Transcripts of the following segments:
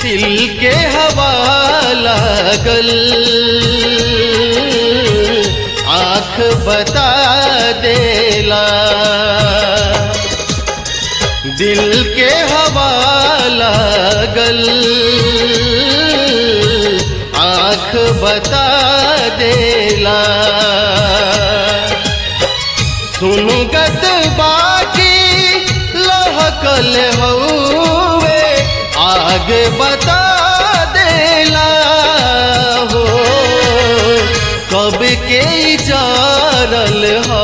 दिल के हवा लागल आँख बता देला दिल के हवा लागल आँख बता देला सुनगत बाकी लहकल हौवे आगे बता देला हो कब के जारल ह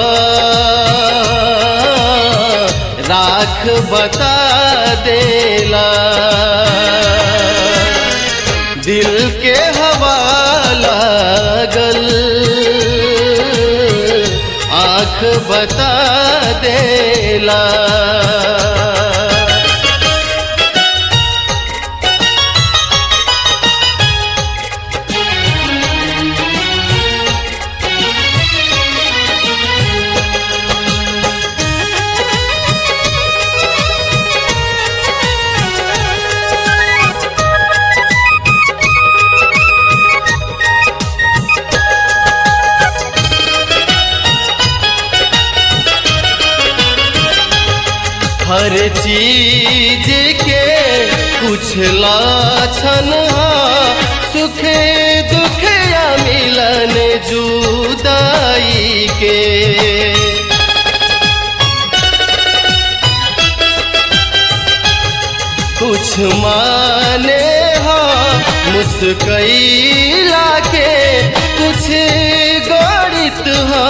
राख बता देला दिल के हवा लागल आँख बता देला हर चीज के कुछ लाछन सुख दुख या मिलन जुदाई के कुछ माने हा मुस्कैला के कुछ गणित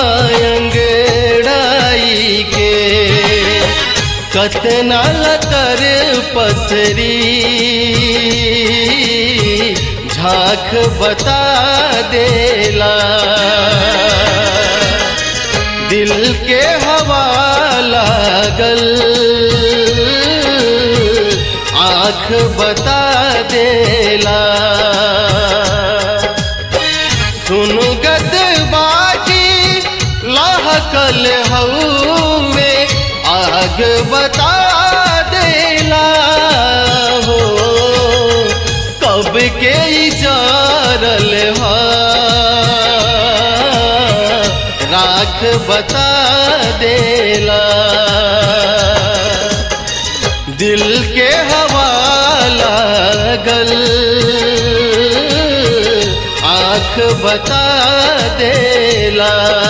अंगड़ाई के कतना लतर पसरी झांक बता देला दिल के हवा लागल आँख बता देला सुनगत बाकी लहकल हौवे आग बता देला हो कब के जारल हा राख बता देला दिल के हवा लागल आँख बता देला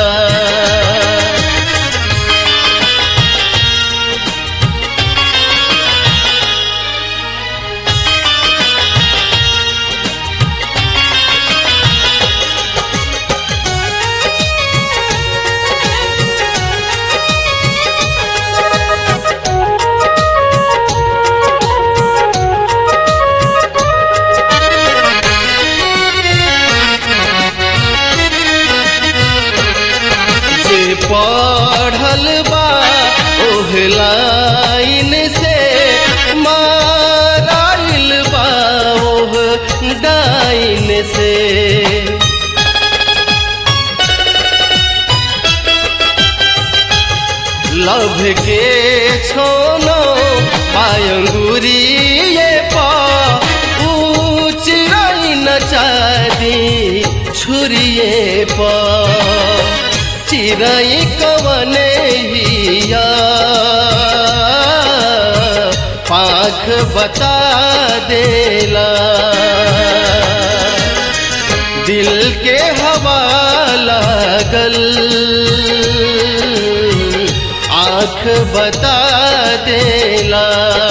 जे पढ़ल बा ओह लाइन से माराइल बा ओह डाइन से लभ के छोनो पायंगुरी ये पा ऊंच न चादी छुरिए पा चिरई कवने हिया पाख बता देला दिल के हवा लागल आँख बता देला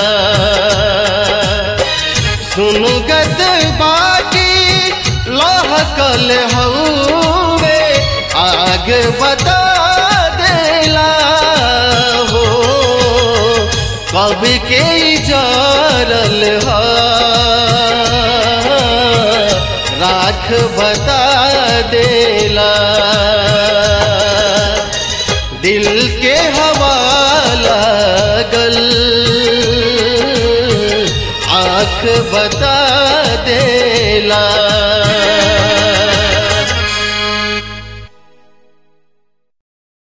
सुनगत बाकी लहकल हौवे आग बता देला हो कब के जारल हा राख बता देला दिल के हवा लागल आँख बता